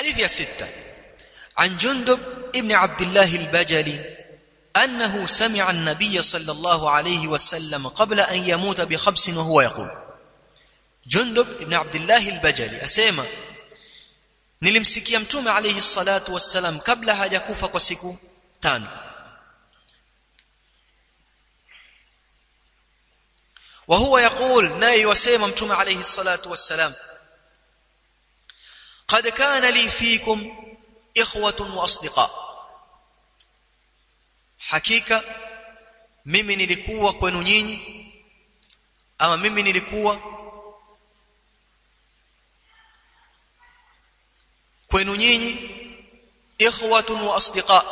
حديث يا ستة عن جندب ابن عبد الله البجلي أنه سمع النبي صلى الله عليه وسلم قبل أن يموت بخبس وهو يقول جندب ابن عبد الله البجلي أسيما nilimsikia mtume alayhi salatu wassalam kabla hajakufa kwa siku tano وهو يقول ناي وسيما متوم عليه الصلاة والسلام قد كان لي فيكم إخوة وأصدقاء حقيقة mimi nilikuwa kwenu nyinyi ama mimi nilikuwa kwenu nyinyi ikhwatun wa asdiqa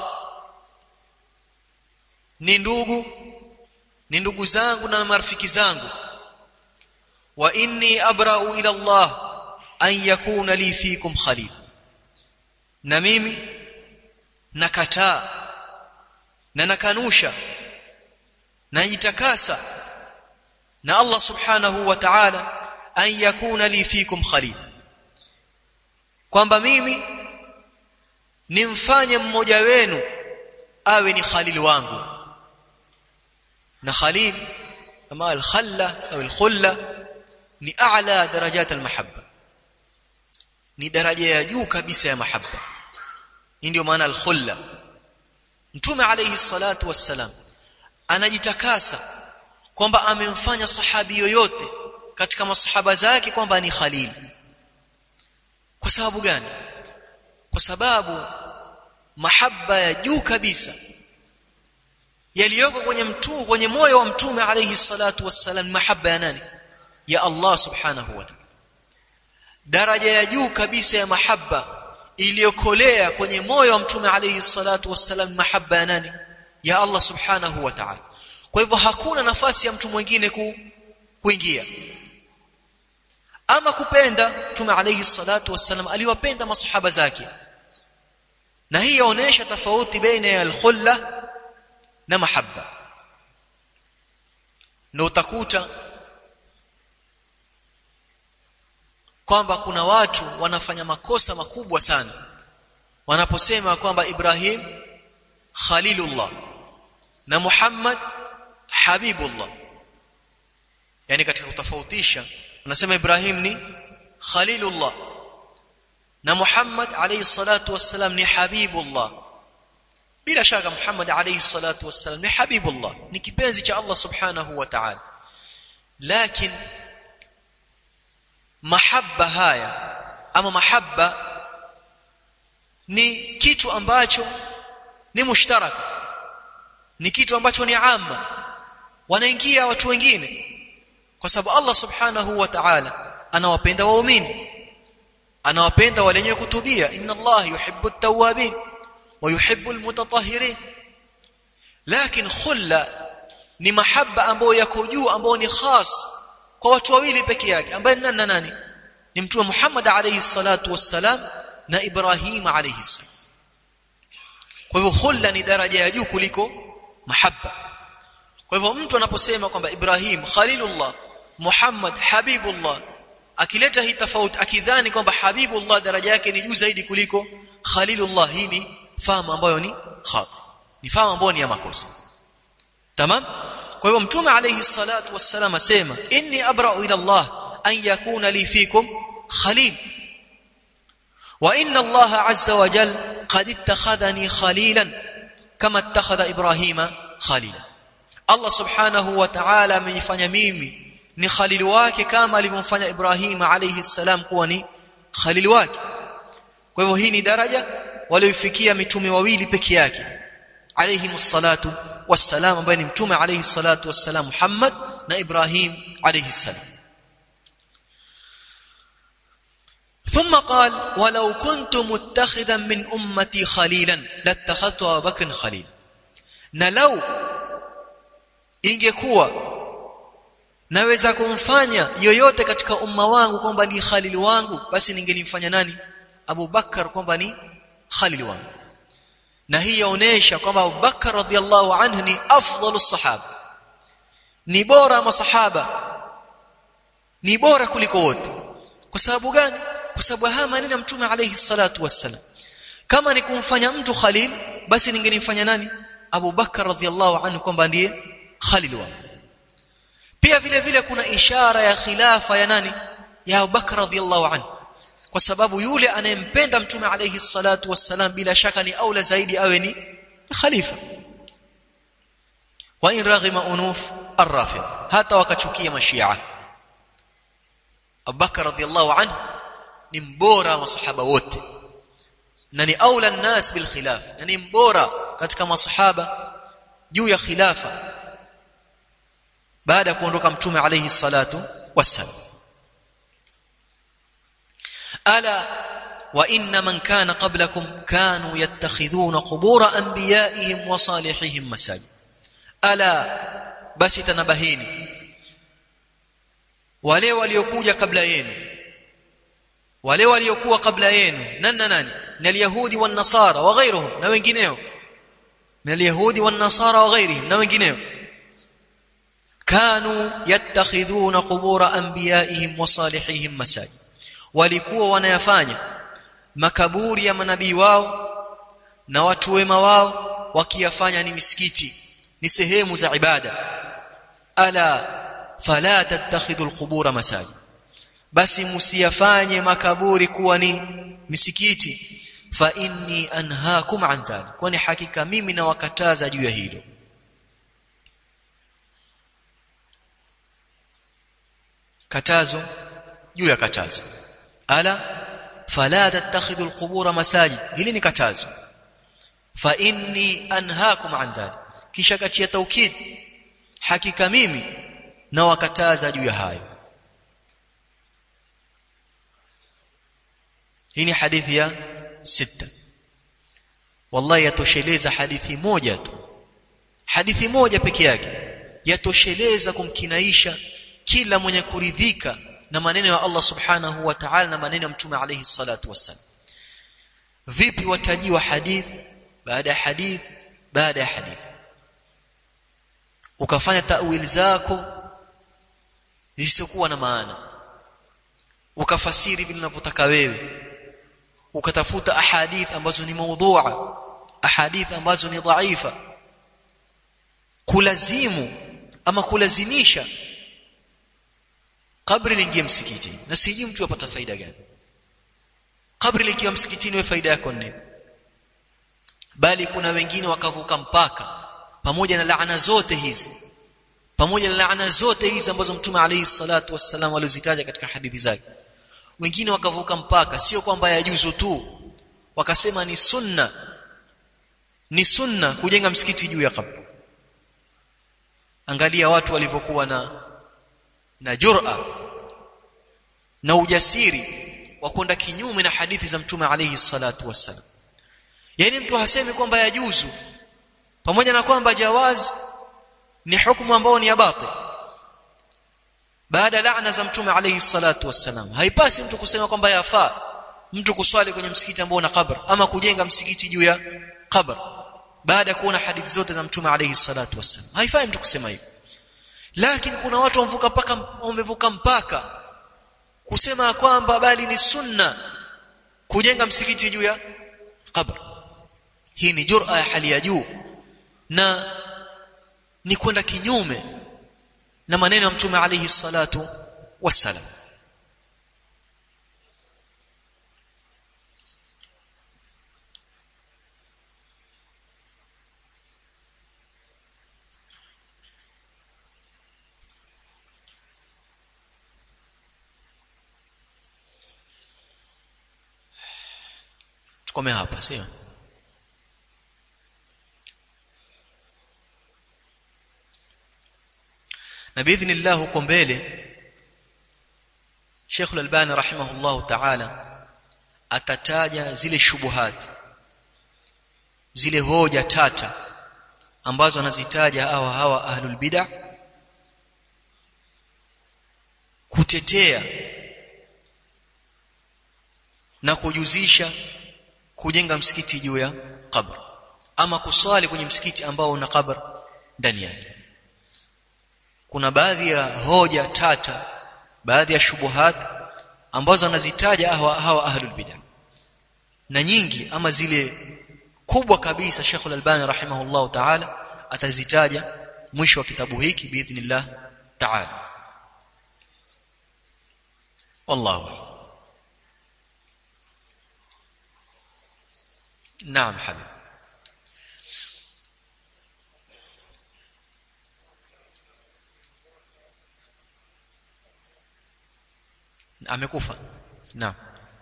ni ndugu ni ndugu zangu na marafiki zangu wa inni abra'u ila Allah an yakuna li fikum khalil na mimi nakataa na nakanusha najitakasa na Allah subhanahu wa ta'ala an yakuna li fikum khalil kwamba mimi nimfanye mmoja wenu awe ni khalil wangu na khalil ama al-khalla au al-khulla ni a'la darajat al-mahabba ni daraja ya juu kabisa ya mahabba hii ndio maana al-khulla mtume alayhi salatu wassalam anajitakasa kwamba amemfanya sahabi yoyote katika masahaba zake kwamba ni khalil kwa sababu gani kwa sababu mahaba ya juu kabisa yaliyoko kwenye mtume kwenye moyo wa mtume alayhi salatu wassalam mahaba ya nani ya Allah subhanahu wa ta'ala daraja ya juu kabisa ya mahaba iliyokolea kwenye moyo wa mtume alayhi salatu wassalam mahaba ya nani ya Allah subhanahu wa ta'ala kwa hivyo hakuna nafasi ya mtu mwingine ku, kuingia ama kupenda mtume alayhi salatu wassalam aliwapenda masahaba zake na hii yaonesha tofauti baina ya al-khulla na mahabba na utakuta kwamba kuna watu wanafanya makosa makubwa sana wanaposema kwamba Ibrahim Khalilullah na Muhammad Habibullah yani katika kutofautisha anasema Ibrahim ni Khalilullah na Muhammad alayhi salatu wassalam ni Habibullah bila shaka Muhammad alayhi salatu wassalam ni Habibullah ni kipenzi cha Allah subhanahu wa ta'ala lakini mahabba haya ama mahabba ni kitu ambacho ni mushtaraka ni kitu ambacho ni amma wanaingia watu wengine kwa sababu Allah subhanahu wa ta'ala anawapenda waumini anawapenda wale wenye kutubia inna Allah yuhibbu at-tawwabin wa yuhibbu al-mutatahhirin lakini khulla ni mahabba ambayo yako juu ambayo ni khas kwa watu wawili peke yake ambaye ni nani na nani ni mtume Muhammad alayhi salatu wassalam na Ibrahim alayhi salam kwa hivyo khulla ni daraja ya juu kuliko mahabba kwa hivyo mtu anaposema kwamba Ibrahim Khalilullah Muhammad Habibullah akileta hii tofauti akidhani kwamba Habibullah daraja yake ni juu zaidi kuliko Khalilullah hii ni fahamu ambayo ni khata ni fahamu ambayo ni ya makosa tamam kwa hivyo mtume alayhi salatu wassalam asema inni abra'u ila Allah an yakuna li fikum khalil wa inna Allah azza wa jal qad ittakhadhani khalilan kama ittakhadha Ibrahima khalila Allah subhanahu wa ta'ala amenifanya mimi ni khalil wake kama alivyomfanya Ibrahim alayhi salam kuwa ni khalil wake kwa hivyo hii ni daraja waliofikia mitume wawili peke yake alayhi salatu wassalam ambaye ni mtume alayhi salatu wassalam Muhammad na Ibrahim alayhi salam ثم قال ولو كنت متخذا من امتي خليلا لاتخذت ابا بكر خليلا na lau ingekuwa naweza kumfanya yoyote katika umma wangu kwamba ni khalil wangu basi ningelimfanya nani Abu Bakar kwamba ni khalil wangu na hii yaonesha kwamba Abu Bakar radhiallahu anhu ni afdalu sahaba ni bora masahaba ni bora kuliko wote kwa sababu gani kwa kwa sababu haya maneno ya mtume alayhi salatu wassalam kama ni kumfanya mtu khalil basi ningenimfanya nani Abu Bakar radhiallahu anhu kwamba ndiye khalil wao pia vile vile kuna ishara ya khilafa ya nani ya Abu Bakar radhiallahu anhu kwa sababu yule anayempenda mtume alayhi salatu wassalam bila shaka ni aula zaidi awe ni khalifa wa in raghima unuf arrafid hata wakachukia mashia Abubakar radhiallahu anhu ni mbora wa sahaba wote na ni aula nnas bil khilaf na ni mbora katika masahaba juu ya khilafa baada ya kuondoka mtume alayhi salatu wassalam ala wa inna man kana qablakum kanu yattakhidhuna qubur anbiya'ihim wa salihihim masajid ala basi tanabahini wale waliokuja kabla yenu wale waliokuwa kabla yenu nani nani ni alyahudi wan nasara wa ghayruhum na wengineo من اليهود والنصارى وغيرهم na wengineo كانوا يتخذون قبور انبيائهم وصالحيهم مساجد walikuwa wanayafanya makaburi ya manabii wao na watu wema wao wakiyafanya ni misikiti ni sehemu za ibada ala fala tattakhidhu alqubur masajid basi msiyafanye makaburi kuwa ni misikiti fa inni anhaakum an dhalik kwani hakika mimi nawakataza juu ya hilo katazo juu ya katazo ala fala tattakhidhu alqubur masajid hili ni katazo fa inni anhaakum an dhalik kisha katia taukid hakika mimi nawakataza juu ya hayo hii ni hadithi ya sita wallahi yatosheleza hadithi moja tu hadithi moja peke yake yatosheleza kumkinaisha kila mwenye kuridhika na maneno ya Allah subhanahu wa ta'ala na maneno ya mtume alayhi salatu wassalam vipi watajiwa hadith baada ya hadith baada ya hadith ukafanya tawil zako zisizokuwa na maana ukafasiri vile unavyotaka wewe ukatafuta ahadith ambazo ni maudhu'a ahadith ambazo ni dhaifa kulazimu ama kulazimisha kabri liingie msikitini na sijui mtu apata faida gani kabri likiwa msikitini wewe faida yako nini bali kuna wengine wakavuka mpaka pamoja na laana zote hizi pamoja na laana zote hizi ambazo mtume alayhi salatu wassalam alizitaja katika hadithi zake wengine wakavuka mpaka sio kwamba yajuzu tu wakasema ni sunna ni sunna kujenga msikiti juu ya kabri angalia watu walivyokuwa na na jur'a na ujasiri wa kwenda kinyume na hadithi za mtume alayhi salatu wassalam yani mtu hasemi kwamba yajuzu pamoja na kwamba jawaz ni hukumu ambao ni ya batil baada laana za mtume alayhi salatu wassalam haipasi mtu kusema kwamba yafaa mtu kuswali kwenye msikiti ambao una kabr ama kujenga msikiti juu ya kabr baada ya kuona hadithi zote za mtume alayhi salatu wassalam haifai mtu kusema hivyo lakini kuna watu wamvuka mpaka wamevuka mpaka kusema kwamba bali ni sunna kujenga msikiti juu ya kabr hii ni jur'a ya hali ya juu na ni kwenda kinyume na maneno ya mtume alayhi salatu wassalam tukome hapa sio na biidhnillah huko mbele Sheikh Al-Albani rahimahullah ta'ala atataja zile shubuhat zile hoja tata ambazo anazitaja hawa hawa ahlul bid'ah kutetea na kujuzisha kujenga msikiti juu ya kabr ama kuswali kwenye msikiti ambao una kabr ndani yake kuna baadhi ya hoja tata baadhi ya shubuhat ambazo anazitaja hawa, hawa ahlul bid'ah na nyingi ama zile kubwa kabisa Sheikh Al-Albani rahimahullahu ta'ala atazitaja mwisho wa kitabu hiki biidhnillah ta'ala wallahu naam habib amekufa naam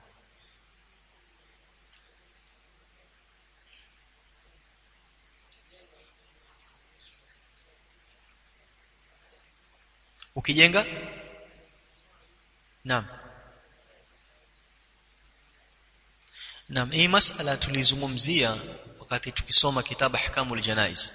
ukijenga naam naam hii masala tulizungumzia wakati tukisoma kitabu ahkamul janaiz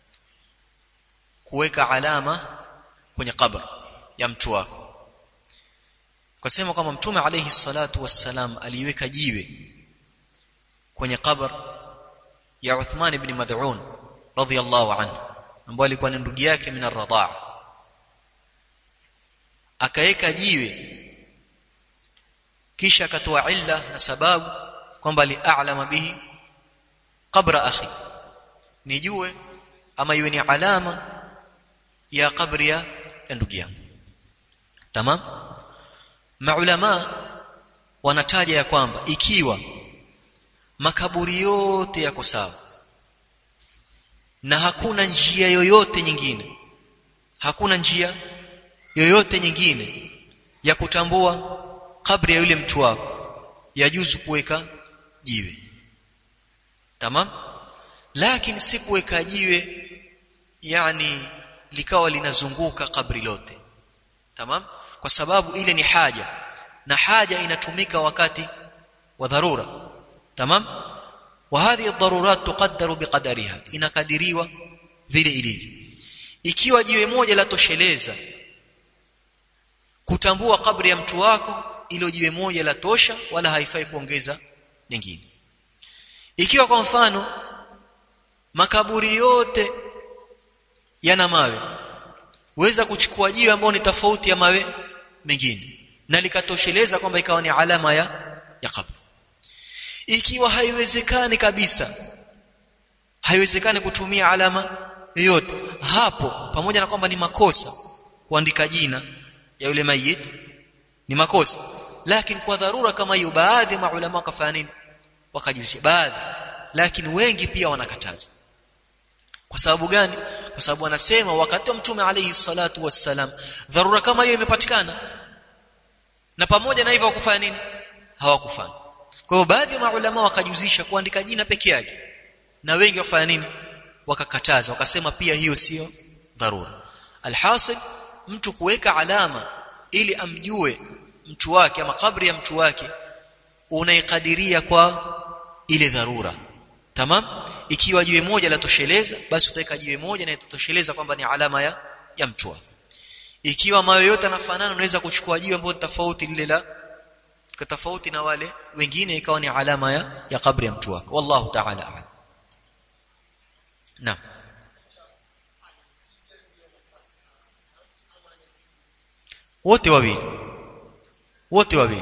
kuweka alama kwenye kabr ya mtu wako Kasema kwamba Mtume alayhi salatu wassalam aliweka jiwe kwenye kabr ya Uthman ibn Mad'un radhiyallahu anhu ambaye alikuwa ni ndugu yake min ar-radhaa akaweka jiwe kisha akatoa illa na sababu kwamba li'alama bihi qabra akhi nijue ama iwe ni alama ya kabri ya ndugu yangu tamam maulama wanataja ya kwamba ikiwa makaburi yote yako sawa na hakuna njia yoyote nyingine hakuna njia yoyote nyingine ya kutambua kabri ya yule mtu wako yajuzu kuweka jiwe tamam lakini si kuweka jiwe yani likawa linazunguka kabri lote tamam kwa sababu ile ni haja na haja inatumika wakati wa dharura tamam wa hadhihi ad-darurat tuqaddaru biqadariha inakadiriwa vile ilivyo ikiwa jiwe moja la tosheleza kutambua kabri ya mtu wako ilo jiwe moja la tosha wala haifai kuongeza lingine ikiwa kwa mfano makaburi yote yana mawe weza kuchukua jiwe ambalo ni tofauti ya mawe mengine na likatosheleza kwamba ikawa ni alama ya ya kabri ikiwa haiwezekani kabisa haiwezekani kutumia alama yoyote hapo pamoja na kwamba ni makosa kuandika jina ya yule mayit ni makosa lakini kwa dharura kama hiyo baadhi ya maulama wakafanya nini wakajuzisha baadhi lakini wengi pia wanakataza kwa sababu gani kwa sababu wanasema wakati wa mtume alayhi salatu wassalam dharura kama hiyo imepatikana na pamoja na hivyo wakufanya nini hawakufanya kwa hiyo baadhi ya maulama wakajuzisha kuandika jina peke yake na wengi wakafanya nini wakakataza wakasema pia hiyo sio dharura alhasil mtu kuweka alama ili amjue mtu wake ama kabri ya mtu wake unaikadiria kwa ile dharura tamam ikiwa jiwe moja la tosheleza basi utaweka jiwe moja na itatosheleza kwamba ni alama ya ya mtu wako ikiwa mawe yote yanafanana unaweza kuchukua jiwe ambalo tofauti lile la tofauti na wale wengine ikawa ni alama ya ya kabri ya mtu wako wallahu ta'ala a'lam naam wote wawili wote wawili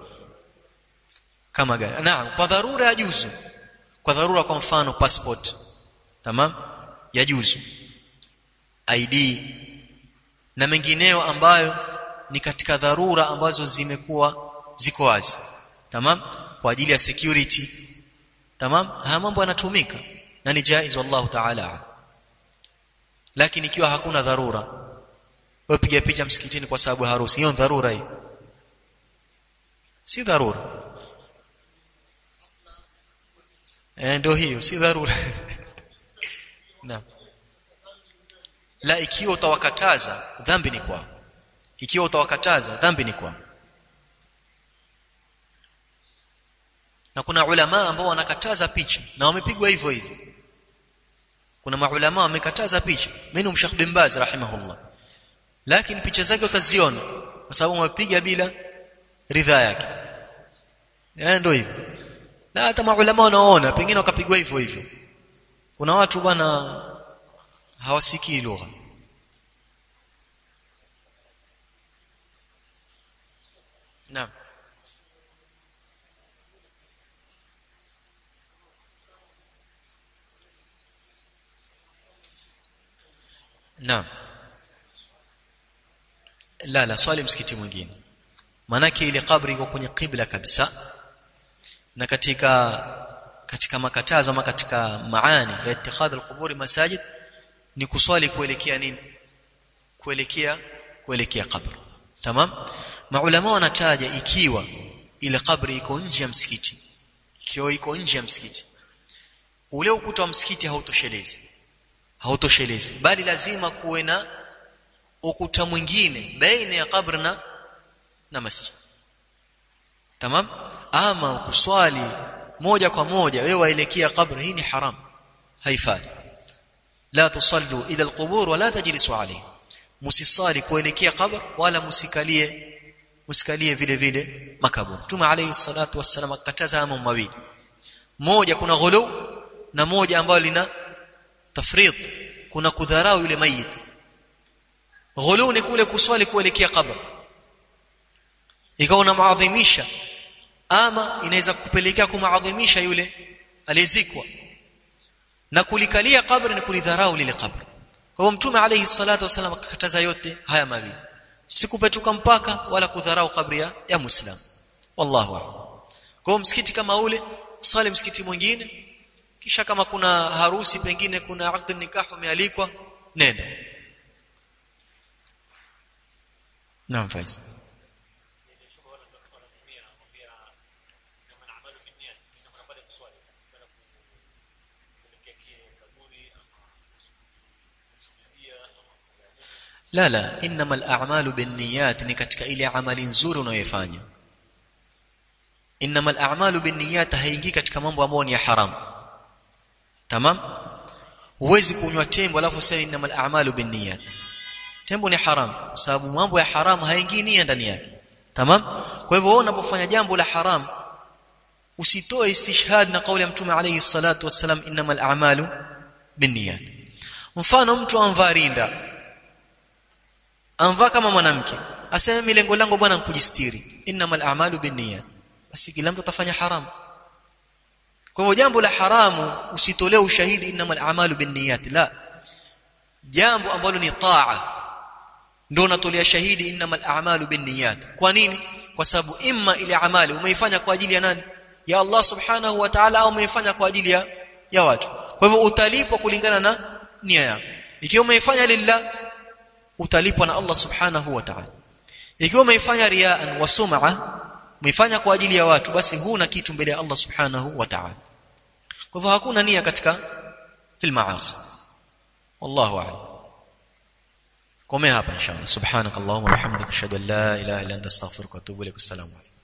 kama gani naam kwa dharura ya juzu kwa dharura kwa mfano passport tamam ya juzu ID na mengineo ambayo ni katika dharura ambazo zimekuwa ziko wazi tamam kwa ajili ya security tamam haya mambo yanatumika na ni jaiz wallahu ta'ala lakini ikiwa hakuna dharura wewe piga picha msikitini kwa sababu harusi hiyo dharura hii si dharura eh ndio hiyo si dharura naam la ikiwa utawakataza dhambi ni kwao ikiwa utawakataza dhambi ni kwao na kuna ulama ambao wanakataza picha na wamepigwa hivyo hivyo kuna maulama wamekataza picha minhum Sheikh bin Baz rahimahullah lakini picha zake utaziona kwa sababu wamepiga bila ridhaa yake eh ndio hivyo na hata maulama wanaona pengine wakapigwa hivyo hivyo kuna watu bwana hawasikii lugha naam naam la la swali msikiti mwingine manake ile kabri iko kwenye qibla kabisa na katika katika makatazo ama katika maani ya ittikhadh alquburi masajid ni kuswali kuelekea nini kuelekea kuelekea kabri tamam maulama wanataja ikiwa ile kabri iko nje ya msikiti ikiwa iko nje ya msikiti ule ukuta wa msikiti hautoshelezi hautoshelezi bali lazima kuwe na ukuta mwingine baina ya kabri na na masjid tamam ama kuswali moja kwa moja wewe waelekea kabri hii ni haram haifai la tusallu ila alqubur wala tajlisu alayhi musisali kuelekea kabr wala musikalie musikalie vile vile makaburi Mtume alayhi salatu wassalam akataza mambo mawili moja kuna ghulu na moja ambalo lina tafrid kuna kudharau yule mayit ghulu ni kule kuswali kuelekea kabr ikawa unamadhimisha ama inaweza kupelekea kumaadhimisha yule aliyezikwa na kulikalia kabri ni kulidharau lile kabri kwa hivyo mtume alayhi salatu wasallam akakataza yote haya mawili sikupetuka mpaka wala kudharau kabri ya, ya muislam wallahu a'lam kwa hivyo msikiti kama ule swali msikiti mwingine kisha kama kuna harusi pengine kuna aqd nikah umealikwa nenda naam faiz la la inma al-a'malu binniyat ni katika ile amali nzuri unayoifanya inma al-a'malu binniyat haingii katika mambo ambayo ni ya haram tamam huwezi kunywa tembo alafu sasa inma al-a'malu binniyat tembo ni haram kwa sababu mambo ya haram haingii nia ndani yake tamam kwa hivyo wewe unapofanya jambo la haram usitoe istishhad na kauli ya mtume alayhi salatu wassalam inma al-a'malu binniyat mfano mtu amvaa rinda amvaa kama mwanamke aseme mimi lengo langu bwana nkujistiri innamal a'malu binniyat basi kila mtu atafanya haramu kwa hivyo jambo la haramu usitolee ushahidi innamal a'malu binniyat la jambo ambalo ni taa ndio unatolea shahidi innamal a'malu binniyat kwa nini kwa sababu imma ile amali umeifanya kwa ajili ya nani ya Allah subhanahu wa ta'ala au umeifanya kwa ajili ya ya watu kwa hivyo utalipwa kulingana na nia yako ikiwa umeifanya lillah utalipwa na Allah subhanahu wa ta'ala ikiwa umeifanya riaan wa sum'a umeifanya kwa ajili ya watu basi huna kitu mbele ya Allah subhanahu wa ta'ala kwa hivyo hakuna nia katika fil maasi wallahu a'lam komea hapa inshallah subhanakallahumma wa bihamdika ashhadu an la ilaha illa anta astaghfiruka wa atubu ilaik assalamu alaykum